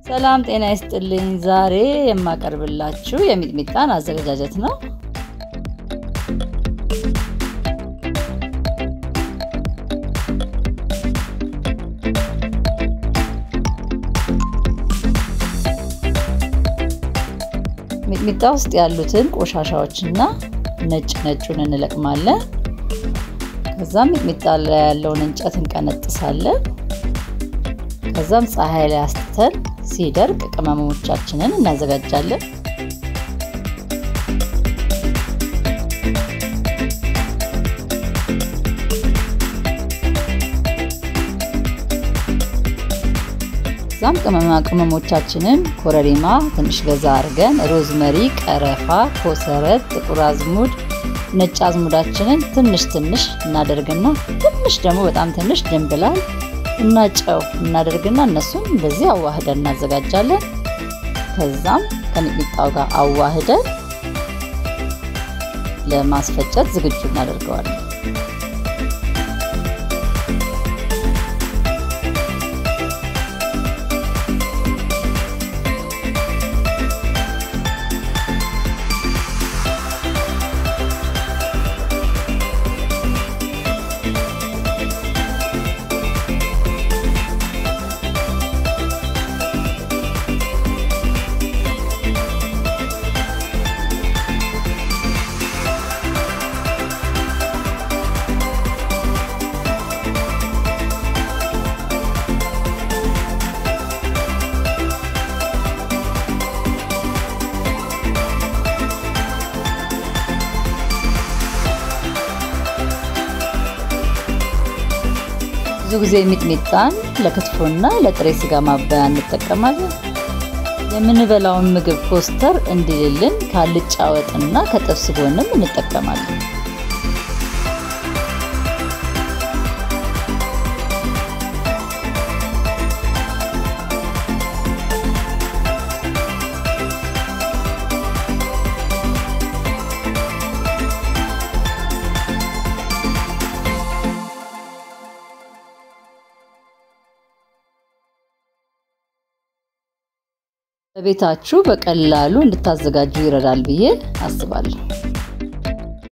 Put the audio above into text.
ሰላም ጤና ይስጥልኝ። ዛሬ የማቀርብላችሁ የሚጥሚጣን አዘገጃጀት ነው። ሚጥሚጣ ውስጥ ያሉትን ቆሻሻዎችና ነጭ ነጩን እንለቅማለን። ከዛም ሚጥሚጣ ላይ ያለውን እንጨት እንቀነጥሳለን። ከዛም ፀሐይ ላይ አስትተን ሲደርቅ ቅመሞቻችንን እናዘጋጃለን። ከዛም ቅመማ ቅመሞቻችንን ኮረሪማ ትንሽ በዛ አድርገን፣ ሮዝመሪ፣ ቀረፋ፣ ኮሰረት፣ ጥቁር አዝሙድ፣ ነጭ አዝሙዳችንን ትንሽ ትንሽ እናደርግና ትንሽ ደግሞ በጣም ትንሽ ድንብላል እና ጨው እናደርግና እነሱን እንደዚህ አዋህደን እናዘጋጃለን። ከዛም ከሚጥሚጣው ጋር አዋህደን ለማስፈጨት ዝግጁ እናደርገዋለን። ብዙ ጊዜ ሚጥሚጣን ለክትፎና ለጥሬ ስጋ ማባያ እንጠቀማለን። የምንበላውን ምግብ ኮስተር እንዲልልን ከአልጫ ወጥና ከጥብስ ጎንም እንጠቀማለን። በቤታችሁ በቀላሉ እንድታዘጋጁ ይረዳል ብዬ አስባለሁ።